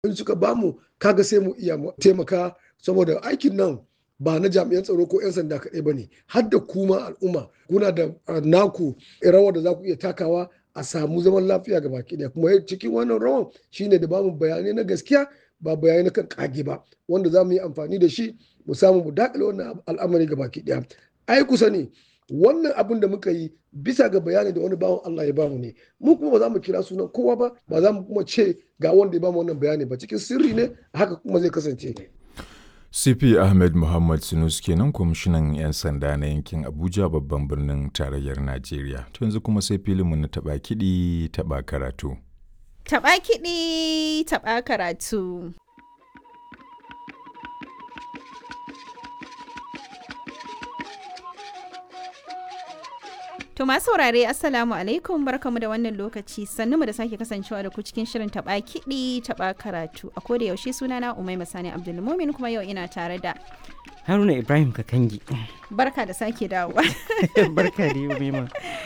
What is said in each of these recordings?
in suka bamu kaga sai mu iya taimaka saboda aikin nan ba na jami'an tsaro ko 'yan sanda kaɗai ba ne har da kuma al'umma kuna da naku rawar da za ku iya takawa a samu zaman lafiya ga baki ɗaya kuma cikin wannan rawan shine da bamu bayanai na gaskiya ba bayanai na kan kage ba wanda za mu yi amfani da shi mu samu mu dakile wannan al'amari ga baki ɗaya ai kusa ne wannan abin da muka yi bisa ga bayani da wani bawan Allah ya bamu ne mu kuma ba za mu kira sunan kowa ba ba za mu kuma ce ga wanda ya bamu wannan bayani ba cikin sirri ne haka kuma zai kasance CP Ahmed Muhammad Sinus kenan kwamishinan 'yan sanda na yankin Abuja babban birnin tarayyar Najeriya. To yanzu kuma sai filinmu na taɓa kiɗi taɓa karatu. Taɓa kiɗi taɓa karatu. To masu saurare Assalamu alaikum barkamu da wannan lokaci sannu mu da sake kasancewa da ku cikin shirin taba kiɗi taba karatu a koda yaushe sunana Umai Masani Abdulmumin kuma yau ina tare da Haruna Ibrahim Kakangi. Barka da sake dawowa. Barka da Umaima.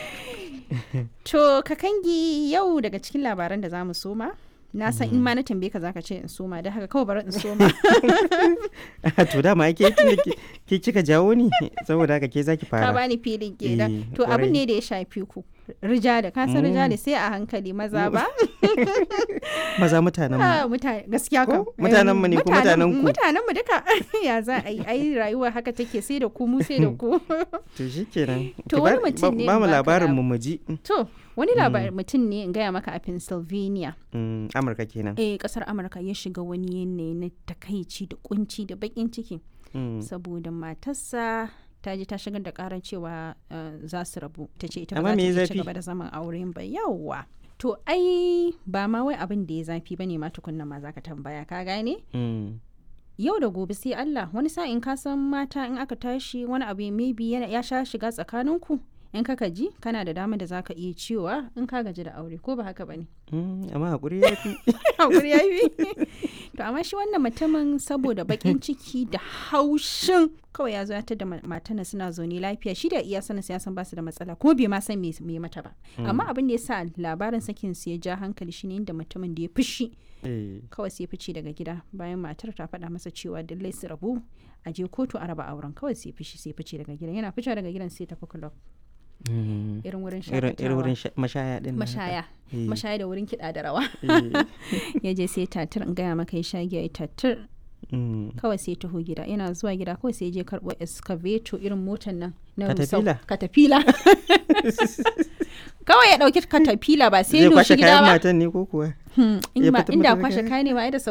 To Kakangi yau daga cikin labaran da zamu soma na san in ma na tambaye ka zaka ce in soma da haka kawai bari in soma to dama ke ke kika jawo ni saboda haka ke zaki fara ka bani filin kenan to abin ne da ya shafi ku rijali ka san rijali sai a hankali maza ba maza mutanen mu mutane gaskiya ka mutanen mu ne ko mutanen ku mutanen mu duka ya za a yi ai rayuwa haka take sai da ku mu sai da ku to shikenan to wani mutum ne ba mu labarin mu mu ji to wani labarin mutum ne in gaya maka a Pennsylvania Amurka kenan eh kasar Amurka ya shiga wani yanayi na takaici da kunci da bakin ciki saboda matarsa ta je ta shigar da karar cewa za su rabu ta ce ita ba za ta ci gaba da zaman auren ba yawwa to ai ba ma wai abin da ya zafi ba ne ma tukunna ma zaka tambaya ka gane yau da gobe sai Allah wani sa'in ka san mata in aka tashi wani abu maybe ya sha shiga tsakaninku in ka ji kana da dama da zaka iya cewa in ka gaji da aure ko ba haka bane amma hakuri ya fi hakuri ya fi to amma shi wannan mutumin saboda bakin ciki da haushin kawai ya zo ya da matana suna zaune lafiya shi da iya sanin ya san basu da matsala kuma bai ma san me mata ba amma abin da ya sa labarin sakin su ya ja hankali shine inda mutumin da ya fushi kawai sai ya fice daga gida bayan matar ta faɗa masa cewa dallai su rabu a je kotu a raba auren kawai sai fishi sai fice daga gidan yana fice daga gidan sai tafi club irin wurin irin wurin mashaya din mashaya mashaya da wurin kiɗa da rawa ya je sai tatir in gaya maka ya sha giya ya tatir kawai sai taho gida yana zuwa gida kawai sai je karɓo excavator irin motan nan na katafila katafila kawai ya ɗauki katafila ba sai ya doshi gida ba matan ne ko kuwa inda kwashe kayan ne ma da